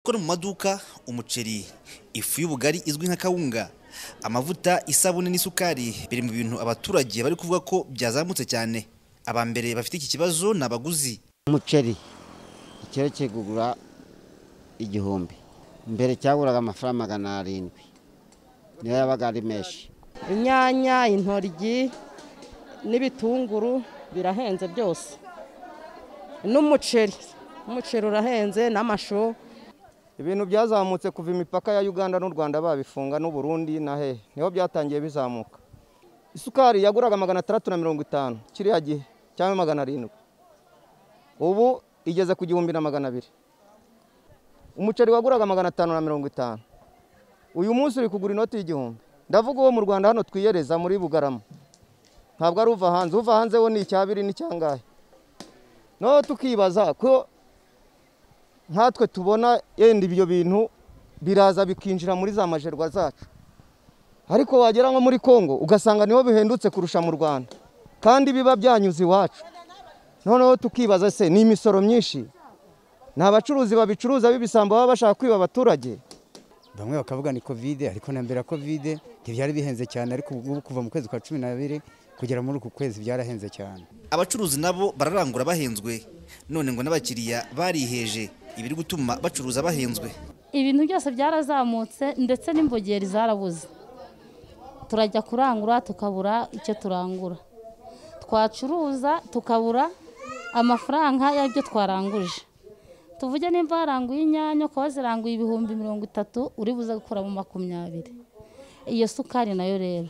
ikora mu maduka umuceri ifu y'ubugari izwi nka kawunga amavuta isabune n'isukari biri mu bintu abaturage bari kuvuga ko byazamutse cyane aba mbere bafite iki kibazo ni abaguzi umuceri ikiro kigura igihumbi mbere cyaguraga amafaranga magana arindwi niyo yabaga ari menshi inyanya intoryi n'ibitunguru birahenze byose n'umuceri umuceri urahenze n'amashu ibintu byazamutse kuva imipaka ya uganda n'u rwanda babifunga n'uburundi na hehe niho byatangiye bizamuka isukari yaguraga magana atandatu na mirongo itanu kiriya gihe cyangwa magana arindwi ubu igeze ku gihumbi na magana abiri umuceri waguraga magana atanu na mirongo itanu uyu munsi uri kugura inoti y'igihumbi ndavuga uwo mu rwanda hano twiyereza muri bugarama ntabwo ari uva hanze uva hanze wo ni icyabiri n'icyangahe noneho tukibaza ko nkatwe tubona yenda ibyo bintu biraza bikinjira muri za majerwa zacu ariko wagera nko muri congo ugasanga niho bihendutse kurusha mu rwanda kandi biba byanyuze iwacu noneho tukibaza se ni imisoro myinshi ni abacuruzi babicuruza b'ibisambo baba bashaka kwiba abaturage bamwe bakavuga ni kovide ariko na mbere ya kovide ntibyari bihenze cyane ariko ubu kuva mu kwezi kwa cumi n'abiri kugera muri uku kwezi byarahenze cyane abacuruzi nabo bararangura bahenzwe none ngo n'abakiriya bariheje ibiri gutuma bacuruza bahenzwe ibintu byose byarazamutse ndetse n'imbogeri zarabuze turajya kurangura tukabura icyo turangura twacuruza tukabura amafaranga y'ibyo twaranguje tuvuge nimba waranguye inyanya ukaba waziranguye ibihumbi mirongo itatu uri buze gukuramo makumyabiri iyo sukari nayo rero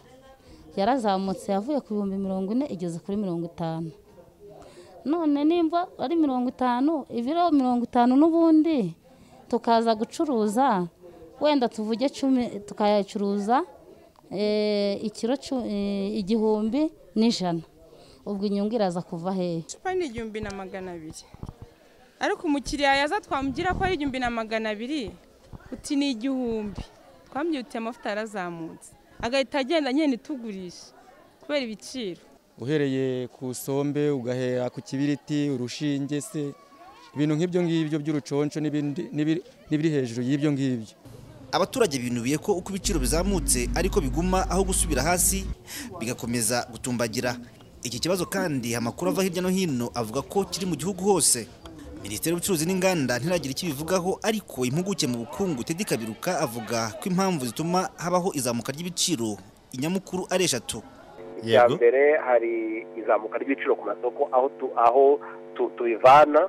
yarazamutse yavuye ku bihumbi mirongo ine igeze kuri mirongo itanu none nimba ari mirongo itanu ibiro mirongo itanu n'ubundi tukaza gucuruza wenda tuvuge cumi tukayacuruza ikiro igihumbi n'ijana ubwo inyungu iraza kuva hehe icupa ni igihumbi na magana abiri ariko umukiriya yaza twamugira ko ari igihumbi na magana abiri uti ni igihumbi twamwihutiye amavuta yarazamutse agahita agenda nyine itugurisha kubera ibiciro uhereye ku sombe ugahera ku kibiriti urushinge se ibintu nk'ibyo ngibyo by'uruconco n'ibiri hejuru y'ibyo ngibyo abaturage binubiye ko uko ibiciro bizamutse ariko biguma aho gusubira hasi bigakomeza gutumbagira iki kibazo kandi amakuru ava hirya no hino avuga ko kiri mu gihugu hose minisiteri y'ubucuruzi n'inganda ntiragira icyo ibivugaho ariko impuguke mu bukungu tedi kabiruka avuga ko impamvu zituma habaho izamuka ry'ibiciro inyamukuru ari eshatu icya mbere hari izamuka ry'ibiciro ku masoko aho aho tubivana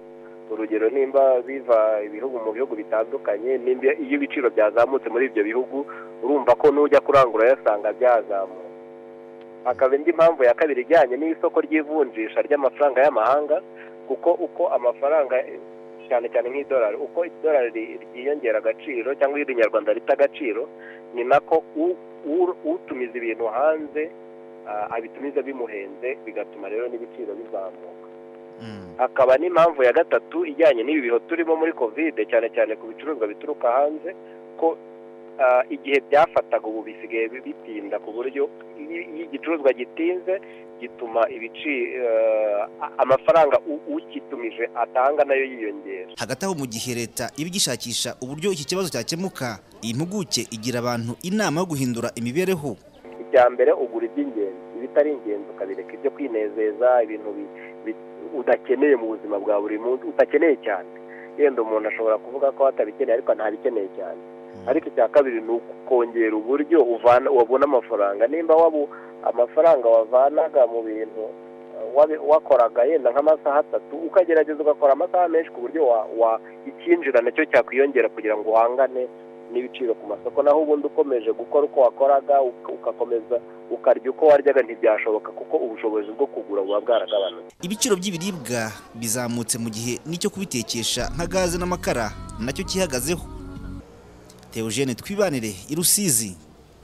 urugero nimba biva ibihugu mu bihugu bitandukanye nimba iyo ibiciro byazamutse muri ibyo bihugu urumva ko n'ujya kurangura yasanga byazamutse hakaba indi mpamvu ya kabiri ijyanye n'isoko ry'ivunjisha ry'amafaranga y'amahanga kuko uko amafaranga cyane cyane nk'idolari uko idolari ryiyongera agaciro cyangwa irinyarwanda rita agaciro ni nako utumiza ibintu hanze abitumiza bimuhenze bigatuma rero n'ibiciro bizamuka hakaba n'impamvu ya gatatu ijyanye n'ibi biho turimo muri kovide cyane cyane ku bicuruzwa bituruka hanze ko igihe byafataga ubu bisigaye bitinda ku buryo iyo igicuruzwa gitinze gituma amafaranga ukitumije atanga nayo yiyongera hagati aho mu gihe leta iba igishakisha uburyo iki kibazo cyakemuka iyi mpuguke igira abantu inama yo guhindura imibereho icya mbere ugura iby'ingenzi ibitari ingenzi ukabireka ibyo kwinezeza ibintu udakeneye mu buzima bwa buri munsi udakeneye cyane yenda umuntu ashobora kuvuga ko atabikeneye ariko ntabikeneye cyane ariko icya kabiri ni ukongera uburyo wabona amafaranga nimba waba amafaranga wavanaga mu bintu wakoraga yenda nk'amasaha atatu ukagerageza ugakora amasaha menshi ku buryo icyinjira nacyo cyakwiyongera kugira ngo uhangane n'ibiciro ku masoko naho ubundi ukomeje gukora uko wakoraga ugakomeza ukarya uko waryaga ntibyashoboka kuko ubushobozi bwo kugura buba bwaragabanutse ibiciro by'ibiribwa bizamutse mu gihe n'icyo kubitekesha nka gaze n'amakara nacyo cyihagazeho teogene twibanire i rusizi